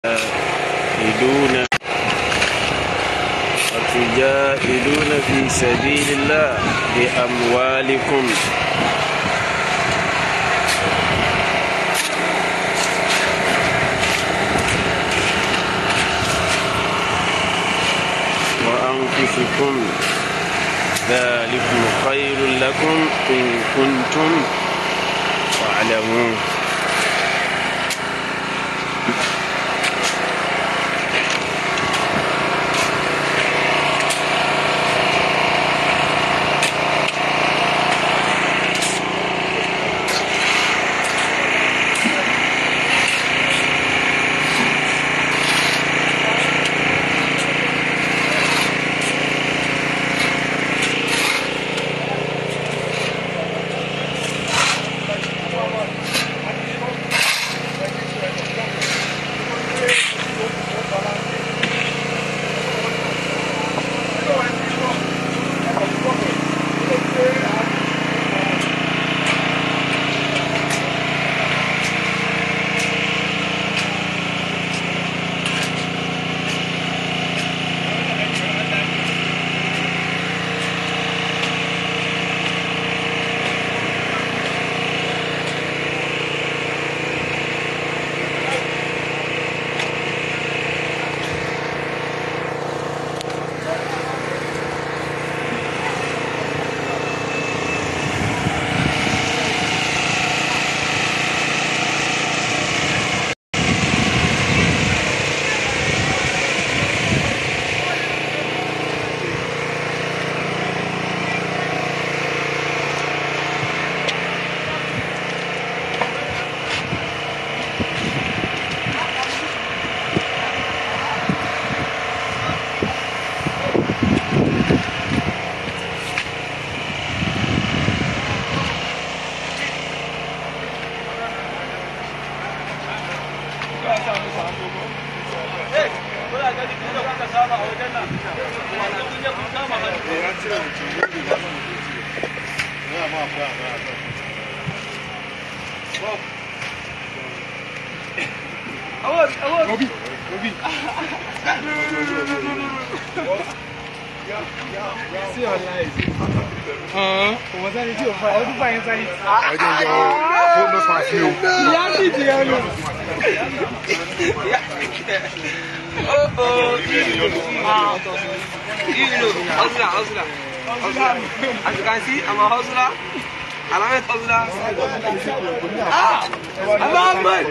تجاهدون وتجاهدون في سبيل الله بأموالكم وأنفسكم ذلكم خير لكم إن كنتم تعلمون As you can see, I'm a hustler. And I'm a hustler. Ah! I'm a man.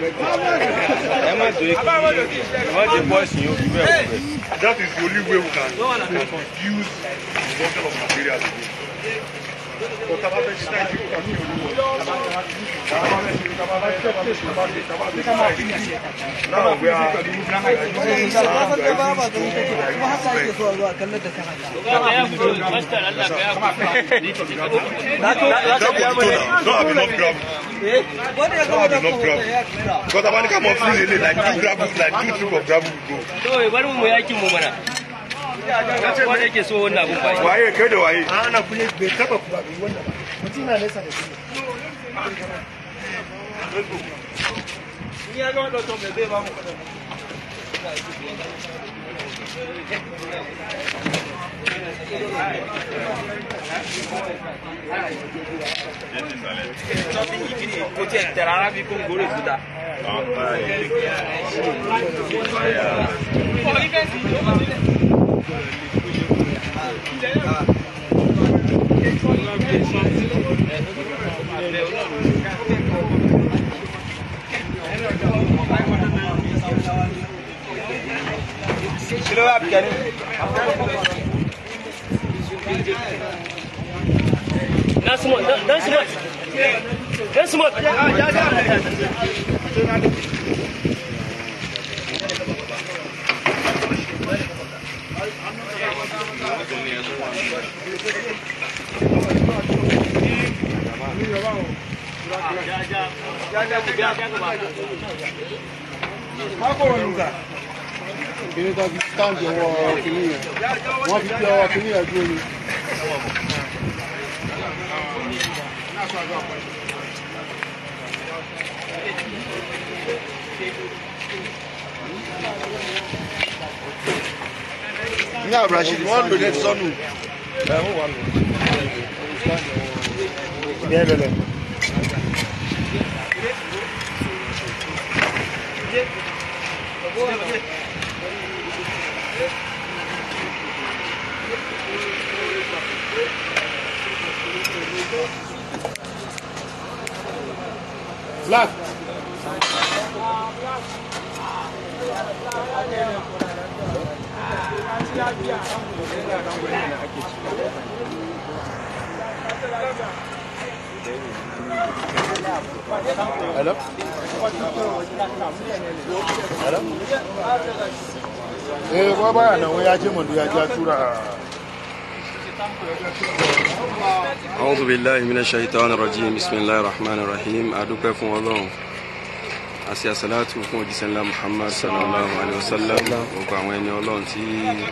ẹ má tó ẹ má jẹ bọ́ọ̀sì yóò fi bẹ́ẹ̀ wọ̀ bẹ́ẹ̀. That is the only way we can, we can use the consumption of materials again. But taba fẹ́ ṣe náà ìdíkù kan ní olúwo. Now we are don't have enough gravel. Don't have enough gravel. Because Tabanika must feel it like two gravel, like two trip of gravel will go. kawai bari mu yakin mu mana wanda yake so wannan abun bai Waye kai da waye? ana kuye bai taba kuwa bai wannan ba mutum na nesa da shi Something you can put it there. I'll be going to do that. Kilo ya biya ne. dan smart dan smart dan smart kìnìún tó fi stáǹdì ọwọ́ kìnìún yẹn wọ́n fi fi ọwọ́ kìnìún yẹn dúró ni. ní abdulrasheed wọ́n lò ní ẹ̀ ti sọ́nù. Bien, bien, bien. Black. Hello? Hello? Eh, kwa baya nan wai ya ce mun ya ja tura أعوذ بالله من الشيطان الرجيم بسم الله الرحمن الرحيم adúpẹ́ fún Ọlọ́run àti àsàlátù fún òjíṣẹ́ ńlá Muhammad sallallahu alayhi wa sallam gbogbo àwọn ẹni Ọlọ́run tí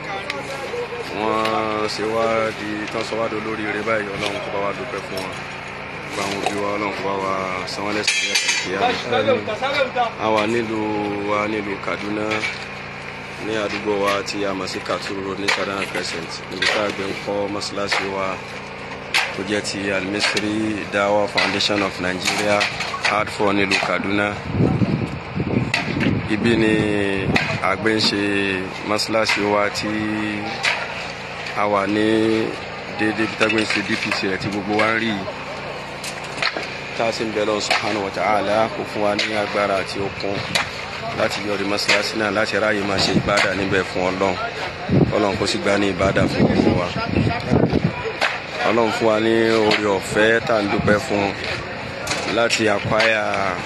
wọ́n ṣe wá di tán sọ wá di olórí rẹ báyìí Ọlọ́run kó bá wa dúpẹ́ fún wọn gbogbo àwọn òbí wa Ọlọ́run kó bá wa san wọ́n lẹ́san ní ẹ̀ka ìkíyà a wà nílùú wa nílùú Kaduna ní àdúgbò wa tí a mọ̀ sí Katuru Road ní Kaduna Crescent níbi tá a gbé ń kọ́ mọ́ṣáláṣí wa tó jẹ́ ti Al-Misri Dawa Foundation of Nigeria hardfor nílùú Kaduna ibi ni àgbẹ̀ ń ṣe mọ́ṣáláṣí wa tí a wà ní déédéé bí tágbé ń ṣe DPC rẹ̀ tí gbogbo wa ń rí yìí tá a sì ń bẹ lọ́wọ́ subhanahu wa ta'ala kó fún wa ní agbára àti okun láti yọrí mọ́ṣáláṣí náà láti ráàyè máa ṣe ìbádà níbẹ̀ fún ọlọ́run ọlọ́run kó sì gbà ní ìbádà fún gbogbo wa ọlọ́run fún wa ní orí ọ̀fẹ́ tá à ń dúpẹ́ fún láti àpáyà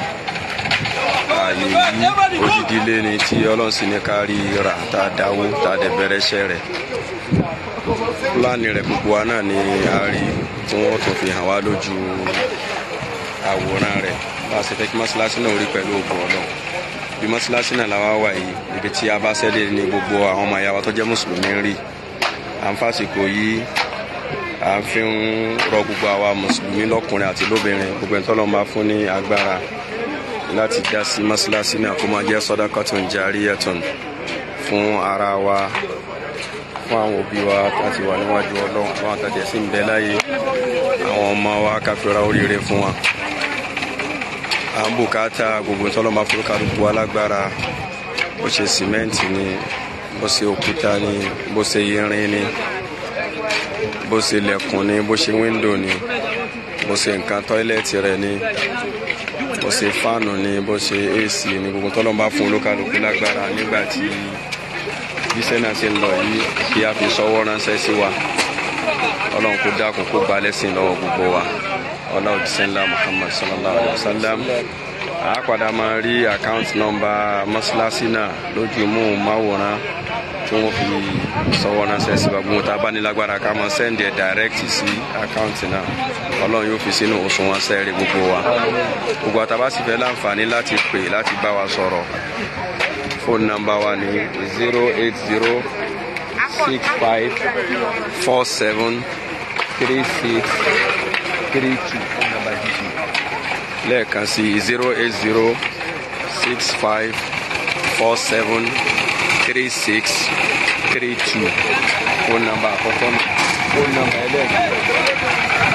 ààyè yìí odidi ilé ni tí ọlọ́run sì ní ká rí rà tá a dáwó tá a dẹ̀ bẹ̀rẹ̀ iṣẹ́ rẹ̀ pílánì rẹ̀ gbogbo wa náà ni a rí tí wọ́n tún fi hàn wá lójú àwòrán rẹ̀ bá a ṣe fẹ́ kí mọ́ṣáláṣí náà rí pẹ̀lú ògùn ọlọ́run bí mọ́ṣáláṣí náà làwa wà yìí ibi tí a bá ṣẹ́lẹ̀ ní gbogbo àwọn ọmọ ìyá wa tó jẹ́ mùsùlùmí ń rí à ń fàsìkò yìí à ń fi ń rọ gbogbo àwa mùsùlùmí lọ́kùnrin àti lóbìnrin gbogbo ẹni tọ́lọ́run bá fún ní agbára láti dá sí mọ́ṣáláṣí náà kó máa jẹ́ sadaqatun jariyatun fún ara wa fún àwọn òbí wa láti wà níwájú ọlọ́run àwọn àtàjẹ́ sí ń bẹ láyé àwọn ọmọ wa káfíńra oríire fún wa à ń bùkátà gbogbo tọ́lọ́mọ afurukálukú alágbára bó ṣe sìmẹ́ǹtì ni bó ṣe òkúta ni bó ṣe irin ni bó ṣe lẹ̀kùn ni bó ṣe wíńdò ni bó ṣe nǹkan tọ́ílẹ̀tì rẹ̀ ni bó ṣe fáànù ni bó ṣe ac ni gbogbo tọ́lọ́mọ fún olúkálukú lágbára nígbà tí bíṣẹ́ náà ṣe ń lọ yìí kí a fi sọ́wọ́ ránṣẹ́ sí wa ọlọ́run kó dákun kó gba lẹ́sìn lọ́wọ́ gbogbo wa ọlá òjíṣẹ́ ńlá muhammad sallallahu alayhi wa sallam a padà máa rí àkáǹtì nọ́mbà mọ́ṣáláṣí náà lójú mú máwòrán tí wọ́n fi sọ́wọ́ ránṣẹ́ sí wa gbogbo tá a bá ní lágbára ká máa sẹ́ndì ẹ̀ dàrẹ́kìtì sí àkáǹtì náà ọlọ́run yóò fi sínú òṣùwọ̀n sẹ́ẹ̀rì gbogbo wa gbogbo àtàbá sì fẹ́ láǹfààní láti pè láti bá wa sọ̀rọ̀ fóònù nọ́mbà wa ní zero eight zero six five four seven three six three two fóònù nọ́mbà jíjìn lẹ́ẹ̀kan sí zero eight zero six five four seven three six three two fóònù nọ́mbà àkọ́kọ́ nù fóònù nọ́mbà ẹlẹ́ẹ̀kejì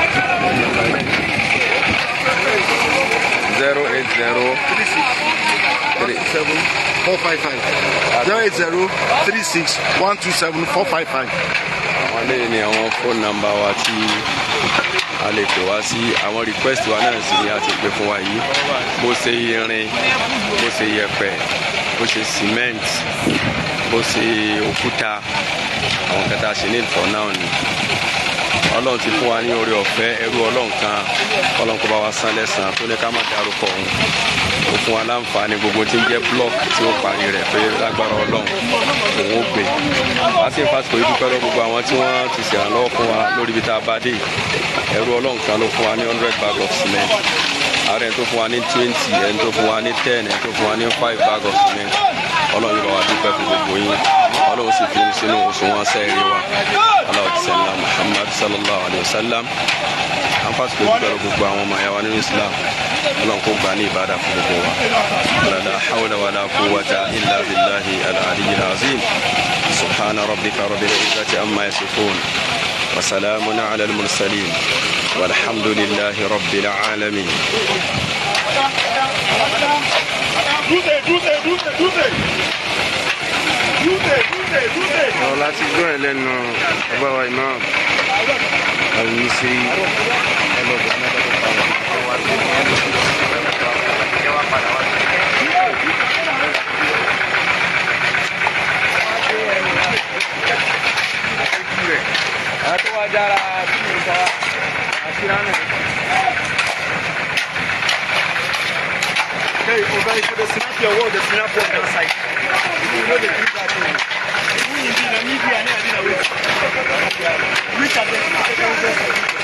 zero eight zero three seven four five five zero eight zero three six one two seven four five five. àwọn eléyìí ni àwọn fóònù nọ́mbà wa tí a lè pè wá sí àwọn request wa náà sì ni a ti pè fún wa yìí bó ṣe irin bó ṣe yẹ̀pẹ̀ bó ṣe cement bó ṣe òkúta àwọn kẹta ṣe ní ìfọ̀ náà ni ọlọ́run ti fún wa ní oore ọ̀fẹ́ ẹrú ọlọ́run kan ọlọ́run kó bá wa san lẹ́sàn-án tó ní ká má dárúkọ òun ó fún wa láǹfààní gbogbo tí ń jẹ́ block tí ó parí rẹ̀ pé lágbára ọlọ́run òun ó gbé a sì ń fásitì yìí dúpẹ́ lọ gbogbo àwọn tí wọ́n ti ṣèrànlọ́wọ́ fún wa lórí ibi tá a bá dé ẹrú ọlọ́run kan ló fún wa ní hundred bag of cement ààrẹ ẹni tó fún wa ní twenty ẹni tó fún wa ní ten ẹni tó fún wa ní five bag of cement ọlọ́run yóò bá wa dúpẹ́ fún gbogbo yín ọlọ́run sì fi sínú òṣùwọ̀n sẹ́ẹ̀rì wa aláwọ̀ ti sẹ́ńlá muhammad sallallahu alayhi wa sallam anfàsì pé dúpẹ́ lọ gbogbo àwọn ọmọ ẹ̀yà nínú islam ọlọ́run kó gbà ní ìbádà fún gbogbo wa la hawla wala quwwata illa billahi al-aliyyil azim subhanahu. سبحان ربك رب العزة عما يصفون وسلام على المرسلين والحمد لله رب العالمين Dúdè dúdè dúdè dúdè. Dúdè dúdè dúdè. ọ̀rọ̀ láti gbọ́ ẹ̀ lẹ́nu ọba wa imam àlùmísí ẹlọ́dọ̀ anábàdàn pàwọn tó wá sí ẹ wá padà wá sí. àwọn tó wá dára kí ni ìta àti ránà. Hey, Oga, if you dey snap your wall, dey snap one kind side. You no dey do that thing. Who you be? Na me be, I know I dey na wait. Which of them?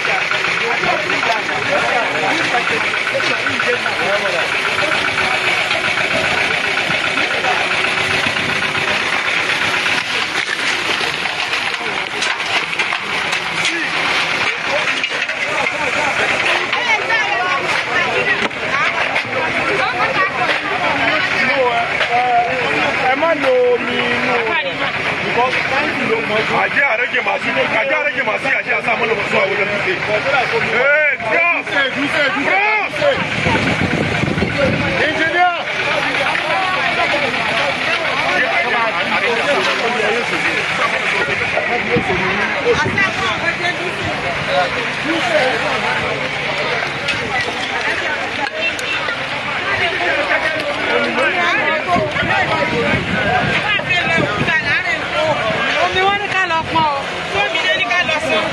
ẹ má lo omi inú because táǹkì ló mọ jù. àjẹ́ àrẹ́jẹ màá sí àjẹ́ àrẹ́jẹ màá sí àjẹ́ àṣà àmọ́ lọ́wọ́ sún àwọn ọ̀dọ́ dúdé. ee cross cross. engineer. omi wọn ní ká lọ pọn o tómi lé ní ká lọ sàn.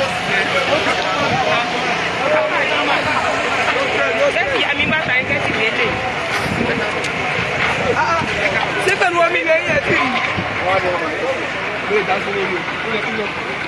sẹ́kì àmì bàtà yín kẹ́sì lélẹ̀. ṣé pẹ̀lú omi ilẹ̀ yẹn ti rí. Wọ́n á lọ rẹ̀. Lórí ìdásílẹ̀ yìí, ó yẹ kí lọ.